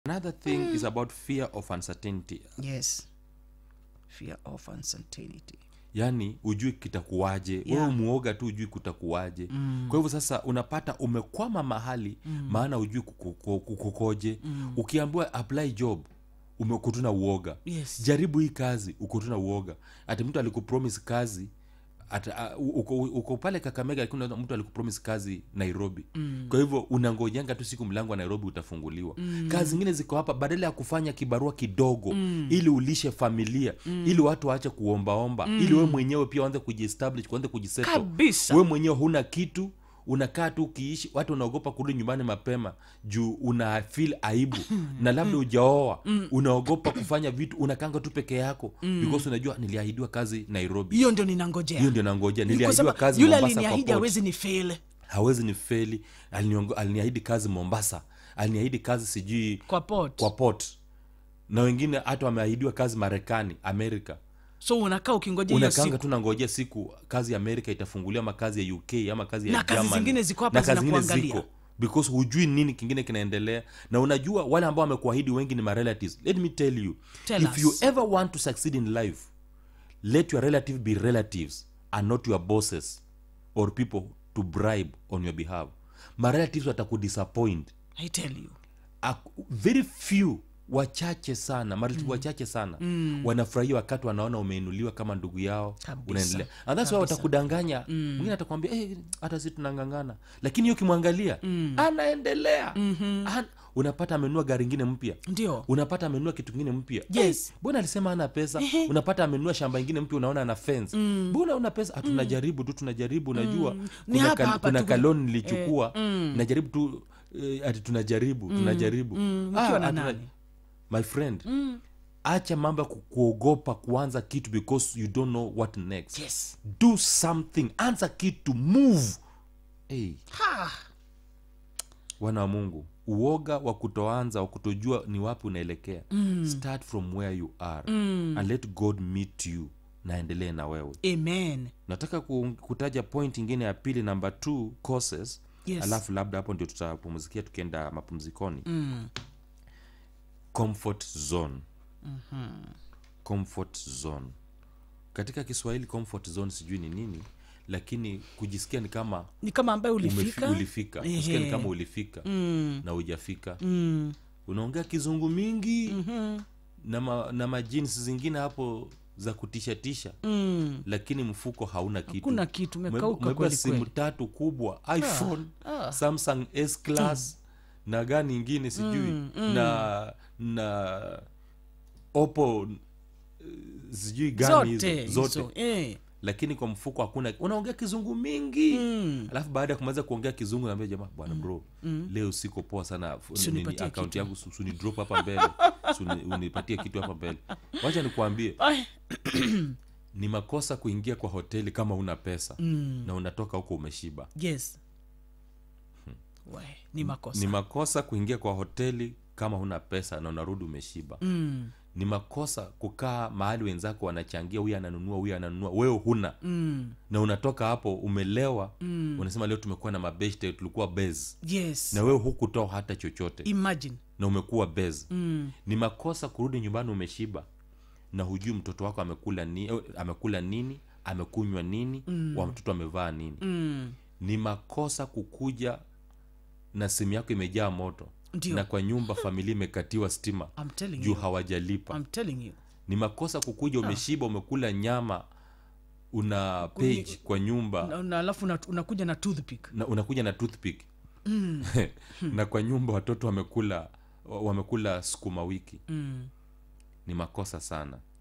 another thing is about fear of uncertainty yes fear of uncertainty yaani ujui kitakuwaje Yeah. wewe muoga tu ujui kutakuwaje mm. kwa hivyo sasa unapata umekwama mahali mm. maana ujui kuko- kuko- kukoje mm. ukiambiwa apply job umekutuna uoga Yes. jaribu hii kazi ukutuna uoga ati mtu alikupromise kazi ata, uh, uko, uko pale kakamega lakini unaona mtu alikupromise kazi nairobi mm. kwa hivyo unangojanga tu siku mlango wa nairobi utafunguliwa mm. kazi zingine ziko hapa badala ya kufanya kibarua kidogo mm. ili ulishe familia mm. ili watu waache kuombaomba mm. ili we mwenyewe pia uanze kujiestablish kuanze kujisettle Kabisa. we mwenyewe huna kitu unakaa tu ukiishi watu unaogopa kurudi nyumbani mapema juu una feel aibu na labda ujaoa unaogopa kufanya vitu unakanga tu peke yako because unajua niliahidiwa kazi nairobi hiyo ndio ninangojea hiyo ndio nangoja Kwa niliahidiwa sababu kazi yule mombasa kwa aliniahidi port. hawezi ni fail hawezi ni feli Aliniongo- aliniahidi kazi mombasa aliniahidi kazi sijui kwa port kwa port na wengine hata wameahidiwa kazi marekani amerika so unakaa ukingoja hiyo unakanga siku tu nangojea siku kazi ya amerika itafunguliwa ama kazi ya uk ama kazi ya Na kazi Germany. zingine ziko hapa Na kazi zingine zinakuangalia. ziko because hujui nini kingine kinaendelea na unajua wale ambao wamekuahidi wengi ni marelatives let me tell you Tell if us. you ever want to succeed in life let your relative be relatives and not your bosses or people to bribe on your behalf marelatives watakudisappoint i tell you Ak- very few wachache sana marelatives wachache sana mm. wanafurahia wakati wanaona umeinuliwa kama ndugu yao Kabisa. unaendelea and that's why watakudanganya mwingine atakwambia hey, hata si tunangangana lakini hiyo ukimwangalia anaendelea mm-hmm. An, unapata amenunua gari ingine mpya ndio unapata amenunua kitu kingine mpya Yes. Eh, mbona alisema ana pesa unapata amenunua shamba ingine mpya unaona ana fence mbona una pesa Ah, tunajaribu tu tunajaribu unajua Ni kuna, hapa, ka, hapa kuna tu- kaloni nilichukua najaribu tu eh, ati tunajaribu tunajaribu ukiwa na hatuna- nani? my friend acha mambo ya ku- kuogopa kuanza kitu because you don't know what next yes do something anza kitu move hey, ha wana wa mungu uoga wa kutoanza wa kutojua ni wapi unaelekea mm. start from where you are mm. and let god meet you naendelee na wewe amen nataka ku- kutaja point ingine ya pili namba t causes Yes. alafu labda hapo ndio tutapumzikia tukienda mapumzikoni mm. comfort zone mm-hmm. comfort zone katika kiswahili comfort zone sijui ni nini lakini kujisikia ni kama ni kama ambaye umefi- ulifika ulifika kusikia ni Ehe. kama ulifika mm. na ujafika Mm. unaongea kizungu mingi mm-hmm. na, ma, na majinsi zingine hapo za kutishatisha Mm. lakini mfuko hauna kitu Hakuna kitu, Ume- umekauka umebeba kweli simu kweli. tatu kubwa iphone ah. samsung s class na gani ingine sijui na na opo eh, sijui gani zote hizo zote hizo, eh. lakini kwa mfuko hakuna unaongea kizungu mingi Mm. alafu baada ya kumaliza kuongea kizungu naambia jamaa bwana bro leo siko poa sana F- Si nini, unipatie akaunti kitu. yangu su- suni drop hapa mbele Su uni- unipatie kitu hapa mbele wacha nikuambie Ai. ni makosa kuingia kwa hoteli kama una pesa mm. na unatoka huko umeshiba yes We, ni makosa ni makosa kuingia kwa hoteli kama huna pesa na unarudi umeshiba mm. ni makosa kukaa mahali wenzako wanachangia huyu ananunua huyu ananunua wewe huna Mm. na unatoka hapo umelewa mm. unasema leo tumekuwa na mabeshte tulikuwa base yes na wewe hukutoa hata chochote imagine na umekuwa base mm. ni makosa kurudi nyumbani umeshiba na hujui mtoto wako amekula, ni, eh, amekula nini amekunywa nini mm. wa mtoto amevaa nini Mm. ni makosa kukuja na simu yako imejaa moto Ndio. na kwa nyumba familia imekatiwa stima I'm telling juu you. hawajalipa I'm telling you ni makosa kukuja umeshiba umekula nyama una page kwa nyumba na, na alafu una- unakuja na toothpick na unakuja na toothpick na kwa nyumba watoto wamekula wamekula sukuma wiki mm. ni makosa sana